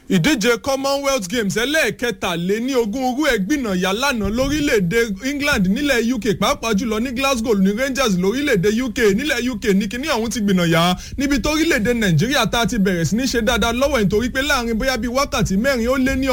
ìdíje commonwealth games ẹlẹ́ẹ̀kẹtàléní ogún orú ẹ̀gbìnà yà lánàá lórílẹ̀‐èdè england nílẹ̀ uk pàápàá jùlọ ní glasgow ní rangers lórílẹ̀‐èdè uk nílẹ̀ uk ní kíní ọ̀hún ti gbìnà yà níbi tó orílẹ̀‐èdè nàìjíríà tá a ti bẹ̀rẹ̀ sí ní ṣe dáadáa lọ́wọ́ nítorí pé láàrin bóyá bíi wákàtí mẹ́rin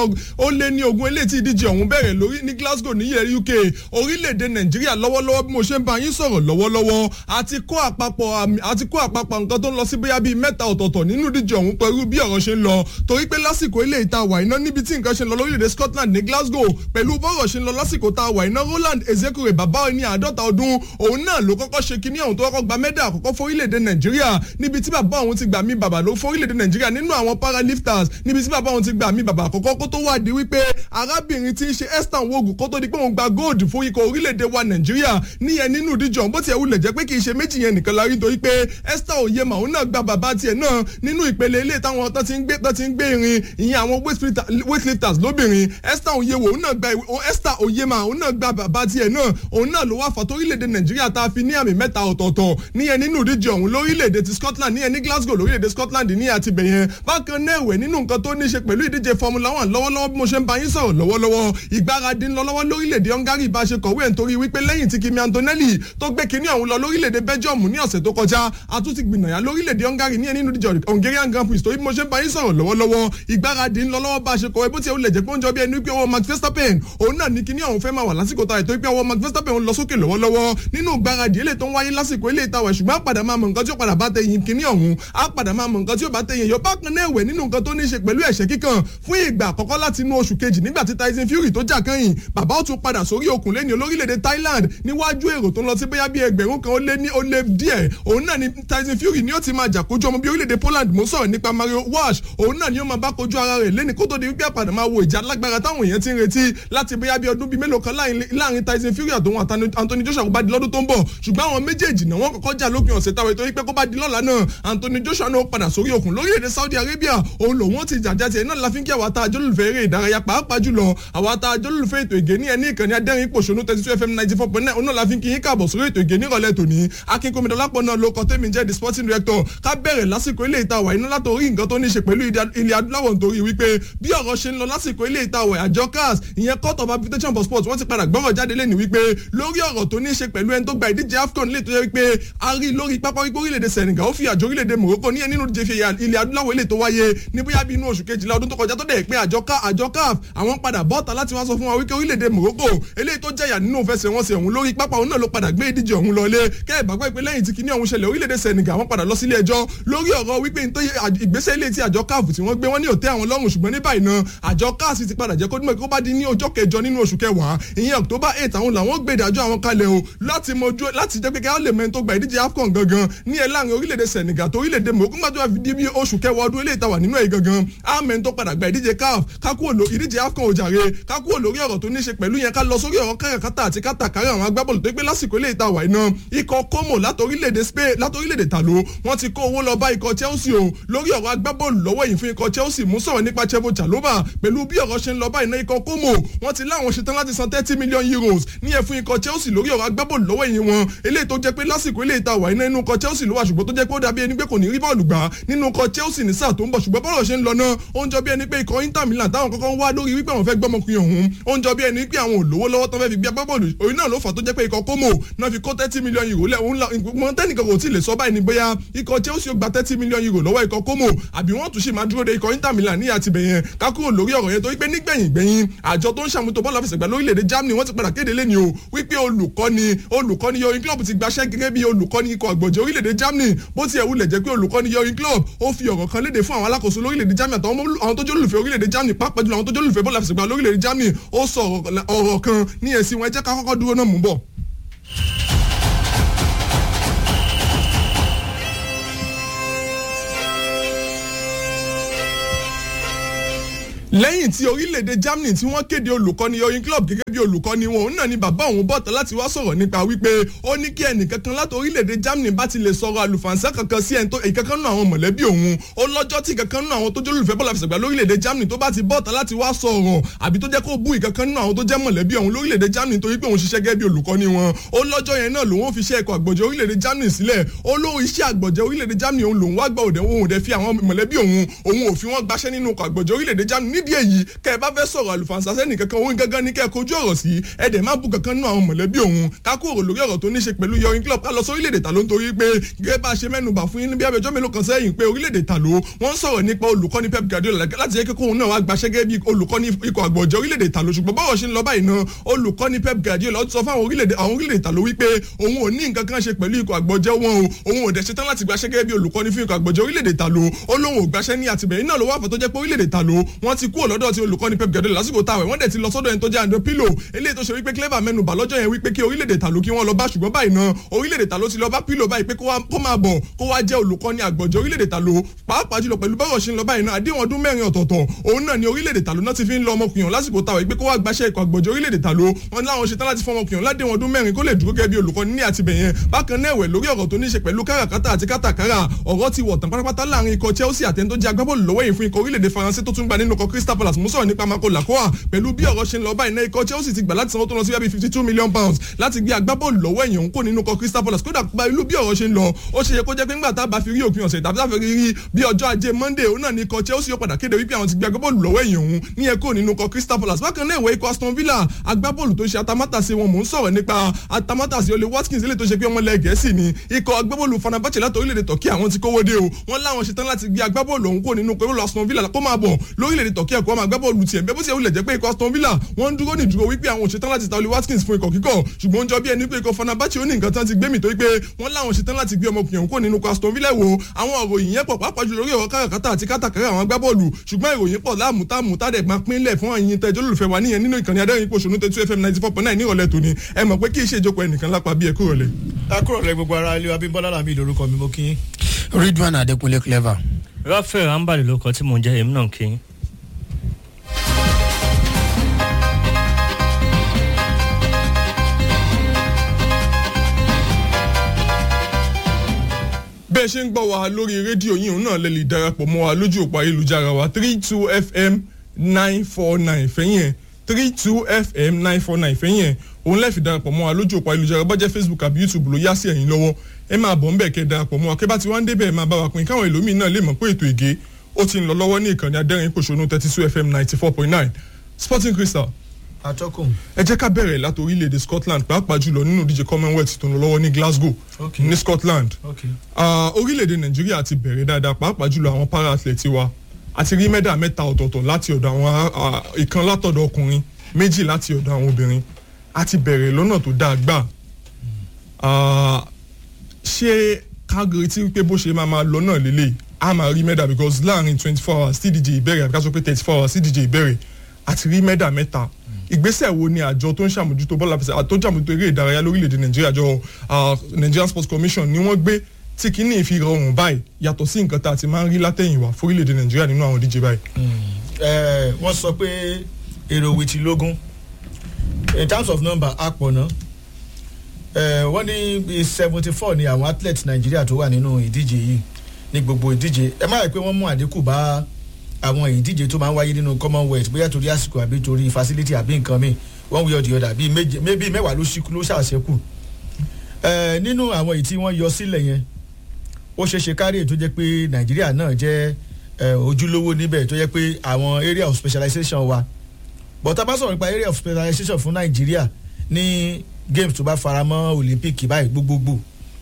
ó lé ní ogún eléyìí tí ìdíje ọ̀hún bẹ̀rẹ̀ lórí ní glasgow nílẹ̀ uk orílẹ̀‐èdè nàìjíríà lọ́wọ́lọ́wọ́ bí mo ṣe ń bá yín sọ̀rọ̀ lọ́wọ́lọ́wọ́ àti kó àpapọ̀ àti kó àpapọ̀ nǹkan tó ń lọ sí bóyá bíi mẹ́ta ọ̀tọ̀ọ̀tọ̀ nínú ìdíje ọ̀hún pẹ̀lú bí ọ̀rọ̀ ṣe ń lọ torí pé lásìkò ilé ìta wà iná níbi tí nǹkan ṣe ń lọ lórílẹ̀‐èdè scotland ní glasgow pẹ̀lú bọ́rọ̀ ṣe ń lọ lásìkò tá a wà iná roland ezekure bàbá ní àádọ́ta ọdún òun náà ló kọ́kọ́ ṣe kíní ọ̀hún tó kọ́kọ́ gba mẹ́dà àkọ́kọ́ fórílẹ̀‐èdè nàìjíríà níbi tí bàbá òun ti gbà mí bàbá ló fórílẹ̀‐èdè nàìjíríà nínú àwọn paralifters níbi tí bàbá òun ti gbà mí bàbá àkọ́kọ́ kó tó wá di wípé arábìnrin tí ń ṣe esther wogu kó tó di pé òun gba gold fún ikọ̀ orílẹ̀‐èdè wa nàìjíríà níyẹn nínú ìdíje ọ̀hún bó tiẹ̀ wulẹ̀ jẹ́ pé kì í ṣe méjì yẹn nìkan la rí nítorí pé esther oyema òun náà gba bàbá tiẹ̀ náà nínú ìpele ilé táwọn tó ti ń gbé tó ti ń gbé irin ìyẹn àwọn weightlifters lóbìnrin esther oyewo òun náà gba esther oyema òun náà gba bàbá tiẹ̀ náà òun náà ló wá fà torílẹ̀-èdè nàìjíríà tá a fi ní àmì mẹ́ta ọ̀tọ̀ọ̀tọ̀ níyẹn nínú ìdíje ọ̀hún lórílẹ̀-èdè ti scotland níyẹn ní glasgow lórílẹ̀-èdè scotland ní àti bẹ̀yẹn bákan náà ẹ̀wẹ̀ nínú nǹkan tó ní ṣe pẹ̀lú ìdíje formula one lọ́wọ́lọ́wọ́ bí mo ṣe ń bá yín sọ̀rọ̀ lọ́wọ́lọ́wọ́ ìgbáradì ńlọ lọ́wọ́ lórílẹ̀-èdè hungary bá ṣe kọ̀wé nítorí wípé lẹ́yìn tí kimi antonelli tó gbé kinní ọ̀hún lọ lórílẹ̀-èdè belgium ní ọ̀sẹ̀ tó kọjá àtúntì gbìnàyà lórílẹ̀-èdè hungary ní ẹni nínú ìdíje hungarian grand prix torí bí mo ṣe ń bá yín sọ̀rọ̀ lọ́wọ́lọ́wọ́ ìgbáradì ńlọ lọ́wọ́ bá ṣe kọ̀wé bó ti wulẹ̀ jẹ́ pé ó ń jọ bí ẹni pé ọwọ́ max verstappen òun náà ní kinní ọ̀hún fẹ́ máa wà lásìkò ta ètò pé ọwọ́ max verstappen lọ sókè lọ́wọ́lọ́wọ́ nínú ìgbáradì ilé tó ń wáyé lásìkò ilé ìtawẹ̀ ṣùgbọ́n àpàdà máa mọ nǹkan tí ó padà bá tẹ̀yìn kinní ọ̀hún àpàdà máa mọ nǹkan tí ó bá tẹ̀yìn yọ bákan náà ẹ̀wẹ̀ nínú nǹkan tó ní í ṣe pẹ̀lú ẹ̀ṣẹ̀ kíkan fún ìgbà àkọ́kọ́ láti inú oṣù kejì nígbà tí tyson fury tó jà kẹ́yìn bàbá ó tún padà sórí òkun lẹ́ni olórílẹ̀‐èdè thailand níwájú èrò tó ń lọ sí bóyá bí ẹgbẹ̀rún kan ó lé ní ó lé díẹ̀ òun náà ni tyson fury ni ó ti máa jà kojú ọmọ bí orílẹ̀‐èdè poland mo sọ̀rọ̀ nípa mario walsh òun náà ni ó máa bá kojú ara rẹ̀ lẹ́ni kó tó di wípé àpàdà máa wo ìjà lágbára táwọn èèyàn ti ń retí láti bóyá bí ọdún bíi mélòó kan láàrin tyson fury àtòun anthony joshua kó bá di lọ́dún tó ń bọ̀ ṣùgbọ́n àwọn méjèèjì náà wọ́n kọ́kọ́ jà lópin ọ̀sẹ̀ táwọn ètò yìí pé kó bá di lọ́la náà anthony joshua náà padà sórí òkun lórílẹ̀‐èdè saudi arabia òun lòun ti jàjà tiẹ̀ náà láfi ń kí àwọn ata àjọlùfẹ́ eré ìdárayá pàápàá jùlọ àwọn ata àjọlùfẹ́ ètò ìgé ní ẹni ìkànnì adẹ́rìn pòṣónú thirty two fm ninety four point nine òun náà láfi ń kí yín káàbọ̀ sórí ètò ìgé nírọ̀lẹ́ tòní akínkómìdọ́ lápò náà ló kọ́ tẹ́mi jẹ́ the sporting director ká bẹ̀rẹ̀ lásìkò ilé ìta wà iná látòrí nǹkan tó ní ṣe pẹ̀lú ilẹ̀ adúláwọ̀ nítorí wípé bí ọ̀rọ̀ ṣe ń lọ lásìkò ilé ìta wà àjọ cars ìyẹn court of arbitration for sports wọ́n ti padà gbọ́rọ̀ jáde lẹ́nu wípé lórí ọ̀rọ̀ tó ní ṣe pẹ̀lú ẹni tó gba ìdíje afcon lè tó yẹ wípé a rí lórí pápá wípé orílẹ̀-èdè senegal ó fi àjọ orílẹ̀-èdè morocco ní ẹni nínú ìdíje fi ilẹ̀ adúláwọ̀ ilé tó wáyé ní bóyá bí inú oṣù kejìlá ọdún tó kọjá tó dẹ̀ pé àjọ caf àwọn padà bọ́ọ̀tà láti wá sọ fún wa wípé orílẹ̀-èdè morocco eléyìí tó jẹ̀yà nínú ìfẹsẹ̀wọnsẹ̀ ọ̀hún lórí pápá òun náà ló padà gbé ìdíje ọ̀hún lọlé kẹ́ ẹ̀ bá gbọ́ pé lẹ́yìn tí kinní ọ̀hún ṣẹlẹ̀ orílẹ̀-èdè senegal wọ́n padà lọ sílé ẹjọ́ lórí ọ̀rọ̀ wípé ìgbésẹ̀ ilé tí àjọ caf tí wọ́n gbé wọ́n ní òtẹ́ àwọn lọ́rùn ṣùgbọ́n ní báyìí náà àjọ caf ti padà jẹ́ kó dúnmọ̀ kó bá di ní ọjọ́ kẹjọ nínú oṣù kẹwàá ìyẹn october eight àwọn làwọn gbé ìdájọ́ àwọn kalẹ̀ o láti mọjú láti jẹ́ pé kí á lè mẹ́ni tó gba ìdíje afcon gangan ní ẹ̀ láàrin orílẹ̀-èdè senegal tó orílẹ̀-èdè morocco gbàdúrà wá fi di bí oṣù kẹwàá ọdún eléyìí tàwà nínú ẹ̀ gangan á mẹ́ni tó padà gba ìdíje caf kákúrò ló ìdíje afcon òjàre kákúrò lórí ọ̀rọ̀ tó ní ṣe pẹ̀lú yẹn ká lọ sórí ọ̀rọ̀ káràkátà àti kátàkárà àwọn agbábọ́ọ̀lù tó gbé lásìkò eléyìí tàwà iná ikọ̀ como látòrílẹ̀-èdè spain látòrílẹ̀-èdè tàló wọ́n ti kó owó lọ bá ikọ̀ chelsea o lórí ọ̀rọ̀ agbábọ́ọ̀lù lọ́wọ́ yìí fún ikọ̀ chelsea mú sọ̀rọ̀ nípa chevo chalobah pẹ̀lú bí ọ̀rọ̀ ṣe ń lọ báyìí ná ikọ̀ como wọ́n ti láwọn ṣetán láti san thirty million euros ní ẹ̀ fún ikọ̀ chelsea lórí ọ̀rọ̀ agbábọ́ọ̀lù lọ́wọ́ yìí wọn eléyìí tó jẹ́ pé lásìkò eléyìí ta wà iná inú ikọ̀ chelsea ló wà ṣùgbọ́n tó jẹ́ pé ó dàbí ẹni pé kò ní rí bọ́ọ̀lù gbà nínú ikọ̀ chelsea ní sáà tó ń bọ̀ ṣùgbọ́n bọ́ọ̀lù ṣe ń lọ náà ó ń jọ bí ẹni pé ikọ̀ inter milan táwọn kọ́kọ́ ń wá lórí wípé àwọn fẹ́ gbọ́mọkùnrin ọ̀hún ó ń jọ bí ẹni pé àwọn olówó lọ́wọ́ tó fẹ́ fi gbé agbábọ́ọ̀lù òun náà ló fà tó jẹ́ pé ikọ̀ como náà fi kó thirty million euro lẹ̀ òun mọ tẹ́nìkan kò tí ì lè sọ báyìí ni bóyá ikọ̀ chelsea ó gba thirty million euro lọ́wọ́ ikọ̀ como àbí wọ́n tún ṣì máa dúró de ikọ̀ inter milan ní àtibẹ̀yẹn kákúrò lórí ọ̀rọ̀ yẹn torí pé nígbẹ̀yìn gbẹ̀yìn àjọ tó ń ṣàmútó bọ́ọ̀lù àfẹsẹ̀gbá lórílẹ̀‐èdè germany wọ́n ti padà kéde lẹ́ni o wípé olùkọ́ni olùkọ́ni yoyin club ti gbaṣẹ́ gẹ́gẹ́ bí olùkọ́ni ikọ̀ àgbọ̀jẹ̀ orílẹ̀‐èdè germany bó ti ẹ̀ wulẹ̀ jẹ́ pé olùkọ́ni yoyin club ó fi ọ̀rọ̀ kan léde fún àwọn alákòóso lórílẹ̀‐èdè germany àtàwọn tó jẹ́ olùfẹ́ orílẹ̀‐èdè germany pàápàá jùlọ àwọn tó jẹ́ olùfẹ́ bọ́ọ̀lù àfẹsẹ̀gbá lórílẹ̀‐èdè germany ó sọ ọ̀rọ̀ kan ní ẹ̀sìn wọn ẹ jẹ́ ká kọ́kọ́ dúró náà mú bọ̀. lẹ́yìn tí orílẹ̀-èdè Germany tí wọ́n kéde olùkọ́ni Jurgen Klopp gẹ́gẹ́ bí olùkọ́ni wọn òun náà ni bàbá òun bọ̀tọ̀ láti wá sọ̀rọ̀ nípa wípé ó ní kí ẹnìkankan láti orílẹ̀-èdè Germany bá ti lè sọ̀rọ̀ àlùfànṣẹ́ kankan sí ẹni tó ìkankan náà àwọn mọ̀lẹ́bí òun ó lọ́jọ́ tí ìkankan náà àwọn tó jẹ́ olùfẹ́ bọ́ọ̀lù àfẹsẹ̀gbá lórílẹ̀-èdè Germany tó bá ti bọ̀tọ̀ láti wá sọ̀rọ̀ àbí tó jẹ́ kó bú ìkankan náà àwọn tó jẹ́ mọ̀lẹ́bí òun lórílẹ̀-èdè Germany torí pé òun ṣiṣẹ́ gẹ́gẹ́ bí olùkọ́ni wọn ó lọ́jọ́ yẹn náà lòun fi ṣe ẹ̀kọ́ àgbọ̀jẹ̀ orílẹ̀-èdè Germany sílẹ̀ ó lóun iṣẹ́ àgbọ̀jẹ̀ orílẹ̀-èdè Germany òun lòun wá gbà òde òun òde fi àwọn mọ̀lẹ́bí òun òun ò fi wọ́n gbaṣẹ́ nínú ọkọ̀ àgbọ̀jẹ̀ orílẹ̀-èdè Germany nídìí èyí kẹ́ ẹ bá fẹ́ sọ̀rọ̀ àlùfànṣá sẹ́nì kankan òun gangan ní kẹ́ ẹ kojú ọ̀rọ̀ sí ẹ dẹ̀ má bú kankan nínú àwọn mọ̀lẹ́bí òun ká kúrò lórí ọ̀rọ̀ tó ní ṣe pẹ̀lú Jurgen Klopp ká lọ sí orílẹ̀-èdè ta ló ń torí pé gẹ́gẹ́ bá a ṣe mẹ́nubà fún yín bí abẹ́jọ́ mélòó kan sẹ́yìn pé orílẹ̀-èdè ta ló wọ́n ń sọ̀rọ̀ nípa olùkọ́ni Pep Guardiola láti jẹ́ kókó òun náà wá gbaṣẹ́ gẹ́gẹ́ bí olùkọ́ni ikọ̀ àgbọ̀jẹ̀ orílẹ̀-èdè ta ló ṣùgbọ́n bọ́rọ̀ ṣe ń lọ báyìí náà olùkọ́ni Pep Guardiola ó ti sọ fún àwọn orílẹ̀-èdè àwọn orílẹ̀-èdè ta ló wípé òun ò ní nǹkan kan ṣe pẹ̀lú ikọ̀ àgbọ̀jẹ̀ wọn o òun ò dẹ̀ ṣetán láti gbaṣẹ́ gẹ́gẹ́ bí olùkọ́ni fún ikọ̀ àgbọ̀jẹ̀ orílẹ̀-èdè ta ló ó lóun ò gbaṣẹ́ ní àtìbẹ̀yìn náà ló wà fọ́ tó jẹ́ pé orílẹ̀-èdè ta ló wọ́n ti kúrò lọ́dọ̀ tí olùkọ́ni Pep Guardiola lásìkò táwẹ̀ wọ́n dẹ̀ ti lọ sọ́dọ̀ ẹni tó jẹ́ Andrew Pirlo eléyìí tó ṣe wípé clever mẹ́nubà lọ́jọ́ yẹn wípé kí orílẹ̀-èdè ta ló kí wọ́n lọ bá ṣùgbọ́n báyìí náà orílẹ̀-èdè ta ló ti lọ bá Pirlo báyìí pé kó máa bọ̀ kó wá jẹ́ olùkọ́ni àgbọ̀jẹ̀ orílẹ̀-èdè ta ló pàápàá jùlọ pẹ̀lú bọ́rọ̀ ṣe ń lọ báyìí náà àdéhùn ọdún mẹ́rin ọ̀tọ̀ọ̀tọ̀ òun náà ni orílẹ̀-èdè ta ló náà ti fi ń lọ ọmọkùnrin lásìkò táwẹ̀ pé kó wá gbaṣẹ́ ikọ̀ àgbọ̀jẹ̀ orílẹ̀-èdè ta ló wọn láwọn ṣetán láti fọmọ ọkùnrin ládéhùn ọdún mẹ́rin kó lè dúró gẹ́gẹ́ bí olùkọ́ni ní àtibẹ̀yẹn bákan náà ẹ̀wẹ̀ lórí ọ̀rọ̀ tó ní ṣe pẹ̀lú káràkátà àti kátàkárà ọ̀rọ̀ ti wọ̀ tán pátápátá láàrin ikọ̀ Chelsea àtẹni tó jẹ́ agbábọ́ọ̀lù lọ́wọ́ yìí fún ikọ̀ orílẹ̀-èdè Faransé tó tún gba nínú ikọ̀ Crystal Palace mú sọ̀rọ̀ nípa Marco Lacroix pẹ̀lú bí ọ̀rọ̀ ṣe ń lọ báyìí náà ikọ̀ Chelsea ti gbà láti sanwó tó lọ sí bíi fifty two million pounds láti gbé agbábọ́ọ̀lù lọ́wọ́ ẹ̀yìn òun kò nínú ikọ̀ Crystal Palace kódà pẹ̀lú bí ọ̀rọ̀ ṣe ń lọ ó ṣe yẹ kó jẹ́ pé ńgbà tá a bá fi rí òpin ọ̀sẹ̀ tàbí tá a fi rí bí ọjọ́ ajé Monday òun náà ní ikọ̀ Chelsea ó padà kéde wípé àwọn ti gbé agbábọ́ọ̀lù lọ́wọ́ ẹ̀yìn òun ní ẹ̀kọ́ nínú ikọ̀ Crystal Palace bákan náà ìwé ikọ̀ Aston Villa agbábọ́ọ̀lù tó ṣe atamátàsé wọn mò ń sọ̀rọ̀ nípa atamátàsé Ole Watkins eléyìí tó ṣe pé ọmọlẹ̀ Gẹ̀ẹ́sì ni ikọ̀ agbábọ́ọ̀lù Fenerbahce láti orílẹ̀-èdè Turkey àwọn ti kówó dé o wọ́n láwọn ṣetán láti gbé agbábọ́ọ̀lù ọ̀hún kó nínú pẹ̀lú Aston Villa kó máa bọ̀ lórílẹ̀-èdè Turkey ẹ̀kọ́ máa agbábọ́ọ̀lù tiẹ̀ bẹ́ẹ̀ bó ti ẹ̀ wulẹ̀ jẹ́ pé ikọ̀ Aston Villa wọ́n ń dúró ní ìdúró wípé àwọn òṣetán láti ta Ole Watkins fún ikọ̀ kíkọ́ ṣùgbọ́n ó ń jọ bí ẹni pé ikọ̀ Fenerbahce ó ní nǹkan tán ti gbé mi tó wípé wọ́n láwọn ṣetán láti gbé ọmọkùnrin ọ̀hún kó nínú ikọ̀ Aston Villa wo àwọn òròyìn yẹn pọ̀ pàápàá jùlọ lórí ọ̀rọ̀ káràkátà àti kátàkárà àwọn agbábọ́ọ̀lù ṣùgbọ́n ìròyìn pọ̀ láàmútàmù tádẹ̀ máa pínlẹ̀ fún àyìn tẹ́jọ́ lólùfẹ́ wa níyẹn nínú ìkànnì adẹ́rìn pòṣónú tẹ́tú FM ninety four point nine nírọ̀lẹ́ tòní ẹ mọ̀ pé kí iṣẹ́ ìjókòó ẹnìkan lápá bí ẹ kúrò lẹ̀. ẹ kúrò lẹ gbogbo ara ilé Abímbọ́lá làmì lórúkọ mi mo kí yín. Ridwan Adekunle clever. Raphael Ambali ló kọ tí mò ń jẹ́ èmi náà kí. bẹ́ẹ̀ ṣe ń gbọ́ wa lórí rédíò yìí náà lè lè darapọ̀ mọ́ wa lójú òpó ayélujára wa three two fm nine four nine fẹ́yìn ẹ̀ three two fm nine four nine fẹ́yìn ẹ̀ òun lẹ́ẹ̀fì darapọ̀ mọ́ wa lójú òpó ayélujára bá jẹ́ facebook àbí youtube ló yá sí ẹ̀yìn lọ́wọ́ ẹ máa bọ̀ ńbẹ̀ kẹ́ darapọ̀ mọ́ wa kẹ́ bá ti wá ń débẹ̀ máa bá wa pín káwọn ẹlòmíín náà lè mọ̀ pé ètò ìgé ó ti ń lọ lọ́wọ́ ní ìkànnì adẹ́rìn pòṣónú thirty two fm ninety four point nine sporting crystal atọ́kùn. ẹ jẹ́ ká bẹ̀rẹ̀ láti orílẹ̀-èdè Scotland pàápàá jùlọ nínú ìdíje Commonwealth tó ń lọ lọ́wọ́ ní Glasgow Okay. ní Scotland Okay. Ah, orílẹ̀-èdè Nàìjíríà ti bẹ̀rẹ̀ dáadáa pàápàá jùlọ àwọn para athlete wa àti rí mẹ́dà mẹ́ta ọ̀tọ̀ọ̀tọ̀ láti ọ̀dọ̀ àwọn ah, ìkan látọ̀dọ̀ ọkùnrin méjì láti ọ̀dọ̀ àwọn obìnrin a ti bẹ̀rẹ̀ lọ́nà tó dáa gbà Ah, ṣé kágiri tí pé bó ṣe máa máa lọ náà lélẹ̀ a máa rí mẹ́dà because láàrin twenty four hours tí ìdíje ìbẹ̀rẹ̀ àbí ká sọ pé thirty four hours tí ìdíje ìbẹ̀rẹ̀ àti rí mẹ́dà mẹ́ta ìgbésẹ̀ wo ni àjọ tó ń ṣàmójútó bọ́ọ̀lù àfẹsẹ̀ àtó ṣàmójútó eré ìdárayá lórílẹ̀‐èdè nàìjíríà àjọ ah, Nigerian Sports Commission ni wọ́n gbé tí kìíní fi rọrùn báyìí yàtọ̀ sí nǹkan tá a ti máa ń rí látẹ̀yìnwá fórílẹ̀‐èdè nàìjíríà nínú àwọn díje báyìí. ẹ wọ́n sọ pé èrò wìtí lógún in terms of number a pọ̀ ná ẹ wọ́n ní bíi seventy four ni àwọn athletes nàìjíríà tó wà nínú ìdíje yìí ní gbogbo ìdíje ẹ má rẹ̀ pé wọ́n mú àdínkù bá àwọn ìdíje tó máa ń wáyé nínú commonwealth bóyá torí àsìkò àbí torí facility àbí nǹkan mi one way or the other bíi méje bíi mẹ́wàá ló ṣíkú ló ṣàṣẹ́kù ẹ nínú àwọn èyí tí wọ́n yọ sílẹ̀ yẹn ó ṣeé ṣe kárí ètò jẹ́ pé nàìjíríà náà jẹ́ ẹ, ojúlówó níbẹ̀ tó jẹ́ pé àwọn area of specialization wa but tá a bá sọ̀rọ̀ nípa area of specialization fún nàìjíríà ní games tó bá fara mọ́ olympic báyìí gbogbogbò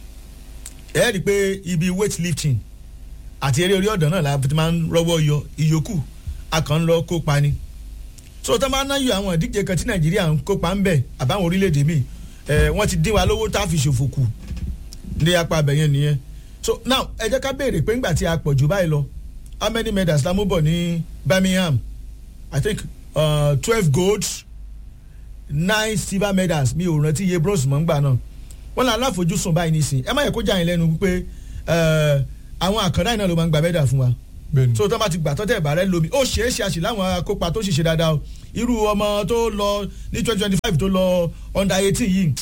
ẹ rí i pé ibi weightlifting àti eré orí ọ̀dàn náà la fi máa ń rọ́wọ́ yọ ìyókù a kàn ń lọ kópa ni so tá a máa ń náyọ àwọn ìdíje kan tí nàìjíríà ń kópa ń bẹ̀ àbáwọn orílẹ̀-èdè míì ẹ wọ́n ti dín wa lówó tá a fi ṣòfò kù ní apá abẹ́yẹn nìyẹn so now ẹ jẹ́ ká béèrè pé ńgbà tí a pọ̀ jù báyìí lọ how many medals la mú bọ̀ ní Birmingham I think uh, twelve golds nine silver medals mi ò rántí iye bronze mọ́ ńgbà náà wọ́n lọ aláfojúsùn báyìí nísìn ẹ má yẹ kó jà yín lẹ́nu pé àwọn àkàndá yìí náà ló máa ń gba medal fún wa Bẹ́ẹ̀ni. so tó bá ti gbà tọ́tẹ̀ ìbàrẹ́ lomi ó ṣeé ṣe àṣì láwọn akópa tó ṣiṣẹ́ dáadáa o irú ọmọ tó lọ ní twenty twenty five tó lọ under eighteen yìí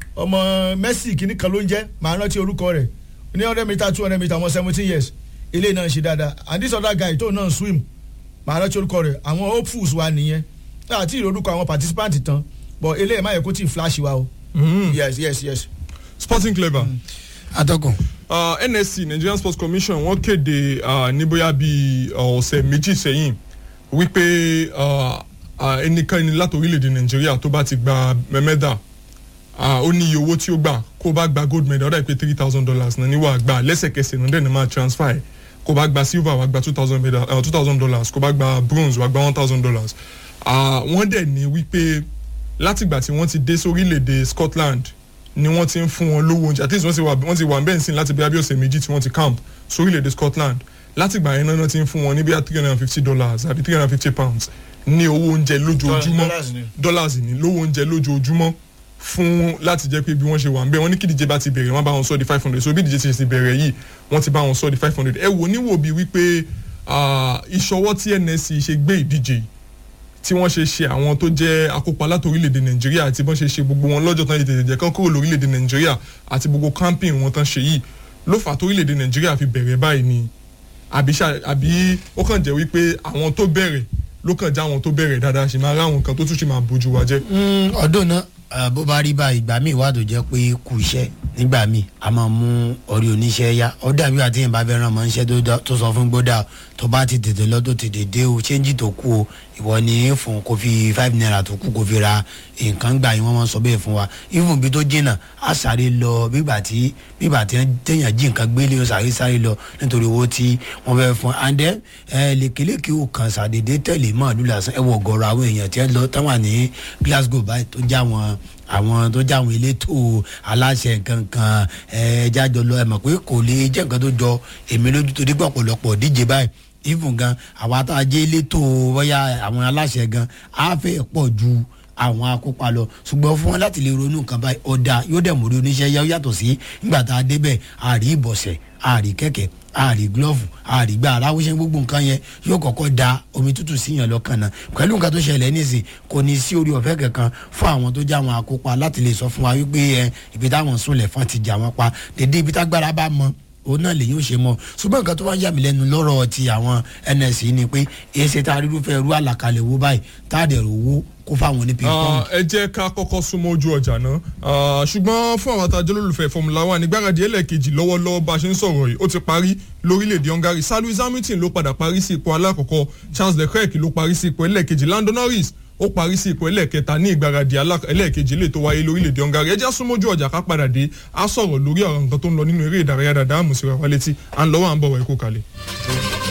ọmọ Messi kìíní kan ló ń jẹ́ màá rántí orúkọ rẹ̀ ní hundred meter two hundred meter ọmọ seventeen years ilé náà ń ṣe dáadáa and this other guy tó náà swim màá rántí orúkọ rẹ̀ àwọn hopefuls wa nìyẹn àti ìrorúkọ àwọn participant tán but eléyìí má yẹ kó tí ì flash wa o Mhm. yes yes yes. sporting clever. atọ́kùn Uh, nsc nigerian sports commission wọ́n kéde uh, ní bóyá bíi uh, ọ̀sẹ̀ méjì sẹ́yìn wípé uh, uh, ẹnikẹ́ni láti orílẹ̀-èdè nàìjíríà tó bá ti gba mẹ́mẹ́dà uh, ó ní iye owó tí ó gbà kó bá gba gold medal ó dà pé three thousand dollars náà níwà gbà lẹ́sẹ̀kẹsẹ̀ náà dẹ̀ ní máa transfer ẹ̀ kó bá gba silver wá gba two thousand medal two thousand dollars kó bá gba bronze wá gba one thousand dollars wọ́n dẹ̀ ní wípé látìgbà tí wọ́n ti dé sórílẹ̀-èdè scotland ni wọ́n ti ń fún wọn lówó oúnjẹ at least wọ́n ti wà wọ́n ti wà bẹ́ẹ̀ sìn láti bí abí ọ̀sẹ̀ méjì tí wọ́n ti camp sórílẹ̀-èdè Scotland látìgbà yẹn náà ti ń fún wọn ní bí three hundred and fifty dollars àbí three hundred and fifty pounds ní owó oúnjẹ lójoojúmọ́ Dollars ni. dollars ní lówó oúnjẹ lójoojúmọ́ fún láti jẹ́ pé bí wọ́n ṣe wà ń bẹ́ẹ̀ wọ́n ní kí díje bá ti bẹ̀rẹ̀ wọ́n bá wọn sọ di five hundred so bí díje ti ti bẹ̀rẹ̀ yìí wọ́n ti bá wọn sọ di five hundred ẹ wò níwò bíi wípé ah, ìṣọwọ́ tí NSC ṣe gbé ìdíje yìí tí wọ́n ṣe ṣe àwọn tó jẹ́ akópa láti orílẹ̀-èdè nàìjíríà àti bọ́n ṣe ṣe gbogbo wọn lọ́jọ́ tán ètò ìjẹ́ kan kúrò lórílẹ̀-èdè nàìjíríà àti gbogbo camping wọn tán ṣe yìí ló fà tó orílẹ̀-èdè nàìjíríà fi bẹ̀rẹ̀ báyìí ni àbí ṣá- àbí ó kàn jẹ́ wípé àwọn tó bẹ̀rẹ̀ ló kàn já àwọn tó bẹ̀rẹ̀ dáadáa ṣe máa ráwọn kan tó tún ṣe máa bójú wa jẹ́. ọdún náà eh, bó bá rí báyìí ìgbà míì wà tó jẹ́ pé kù iṣẹ́ nígbà míì a máa mú orí oníṣẹ́ yá ó dàbí àti yẹn bá fẹ́ ràn mọ́ iṣẹ́ tó dá- tó sọ fún gbódà tó bá ti tètè lọ tó tètè dé o ṣéǹjì tó kù o ìwọ ni fún kó fi five naira tó kù kó fi ra nǹkan gbà yín wọ́n máa sọ bẹ́ẹ̀ fún wa even bí tó jìnnà á sáré lọ bígbà tí bígbà tí téèyàn jí nǹkan gbélé o sáré sáré lọ nítorí owó tí wọ́n fẹ́ fún and then ẹ lékeleke ò kàn sàdédé tẹ̀lé màálù lásán ẹ wọ ọ̀gọ̀rọ̀ àwọn èèyàn tí ẹ lọ táwọn ní Glasgow báyìí tó já wọn àwọn tó já àwọn elétò aláṣẹ kankan ẹ jájọ lọ ẹ mọ̀ pé kò lè jẹ́ nǹkan tó jọ èmi lójú torí pé ọ̀pọ̀lọpọ̀ díje báyìí even gan àwa tá a jẹ́ elétò bóyá àwọn aláṣẹ gan á fẹ́ pọ̀ ju àwọn akópa lọ ṣùgbọ́n fún wọn láti lè ronú nǹkan báyìí ọ̀dà yóò dẹ̀ mórí oníṣẹ́ yá ó yàtọ̀ sí nígbà tá a débẹ̀ àrí ìbọ̀sẹ̀ àrí kẹ̀kẹ́ àrí glove àrí gbà aráwọ̀ṣẹ́ gbogbo nǹkan yẹn yóò kọ́kọ́ da omi tútù síyàn lọ́kàn náà pẹ̀lú nǹkan tó ṣẹlẹ̀ nísìn kò ní sí orí ọ̀fẹ́ kankan fún àwọn tó já àwọn akópa láti lè sọ fún wa wípé ẹ ibi táwọn sùnlẹ̀ fún ti jà wọ́n pa dédé ibi tágbára bá mọ òun náà lè yóò ṣe mọ ṣùgbọ́n nǹkan tó wá ń yà mí lẹ́nu lọ́rọ̀ ti àwọn NSC ni pé èsì tá a rí irúfẹ́ irú àlàkalẹ̀ wo báyìí tá a dẹ̀ rò wó kó fáwọn onípìn Ah, ẹ jẹ́ ká kọ́kọ́ súnmọ́ ojú ọjà náà Ah, ṣùgbọ́n fún àwọn àtàjọ olólùfẹ́ Formula One nígbàgàdì ẹlẹ́ẹ̀kejì lọ́wọ́lọ́wọ́ bá a ṣe ń sọ̀rọ̀ yìí ó ti parí lórílẹ̀‐èdè Hungary Sir Lewis Hamilton ló padà parí sí ipò alákọ̀ọ́kọ́ Charles Leclerc ló parí sí ipò ẹlẹ́ẹ̀kejì Lando Norris ó parí sí ipò ẹlẹ́ẹ̀kẹta ní ìgbàgàdì alá- ẹlẹ́ẹ̀kejì lè tó wáyé lórílẹ̀‐èdè Hungary ẹ jẹ́ súnmọ́ ojú ọjà ká padà dé á sọ̀rọ̀ lórí ọ̀rọ̀ nǹkan tó ń lọ nínú eré ìdárayá dáadáa àmùsíra wa létí à ń lọ́wọ́ à ń bọ̀ wá ikú kalẹ̀.